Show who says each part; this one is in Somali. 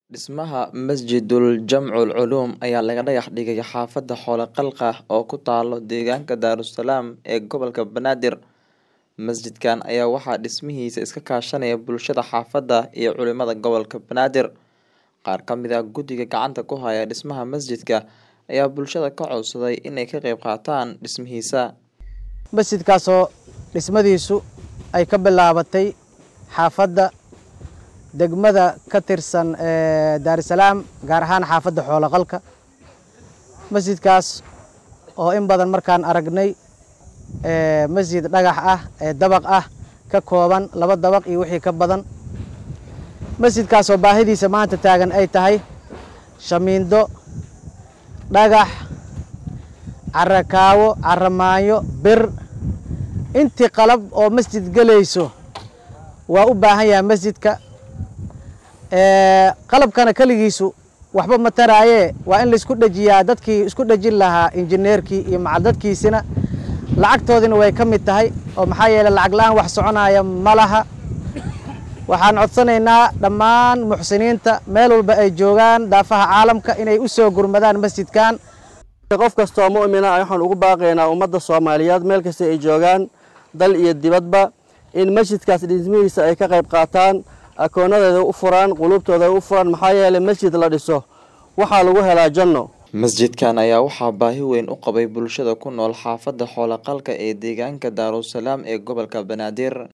Speaker 1: Dhismaha Masjidul Jamcul Culuum ayaa laga dhagax dhigay xaafadda Xoolo Qalqa oo ku taalo deegaanka Daarusalaam ee gobolka Banaadir. Masjidkan ayaa waxaa dhismihiisa iska kaashanaya bulshada xaafadda iyo culimada gobolka Banaadir. Qaar ka mid ah guddiga gacanta ku haya dhismaha masjidka ayaa bulshada ka codsaday inay ka qayb qaataan dhismihiisa.
Speaker 2: masjidkaasoo dhismadiisu ay ka bilaabatay xaafadda degmada ka tirsan ee daarusalaam gaar ahaan xaafadda xoolo qalka masjidkaas oo in badan markaan aragnay ee masjid dhagax ah ee dabaq ah ka kooban laba dabaq iyo wixii ka badan masjidkaasoo baahidiisa maanta taagan ay tahay shamiindo dhagax carakaawo caramaanyo bir intii qalab oo masjid gelayso waa u baahan yahay masjidka qalabkana keligiisu waxba ma taraaye waa in laisku dhejiyaa dadkii isku dhejin lahaa injineerkii iyo macal dadkiisina lacagtoodina way ka mid tahay oo maxaa yeeley lacag la-aan wax soconaya ma laha waxaan codsanaynaa dhammaan muxsiniinta meel walba ay joogaan daafaha caalamka inay u soo gurmadaan masjidkan
Speaker 3: qof kastoo mu'mina waxaan ugu baaqaynaa ummadda soomaaliyeed meel kasta ay joogaan dal iyo dibadba in masjidkaas dhismihiisa ay ka qayb qaataan akoonadeeda u furaan quluubtooda u furaan maxaa yeeley masjid la dhiso waxaa lagu helaa janno
Speaker 1: Masjidkan ayaa waxaa baahi weyn u qabay bulshada ku nool xaafadda Xoolo Qalka ee deegaanka Daarusalaam ee gobolka Banaadir.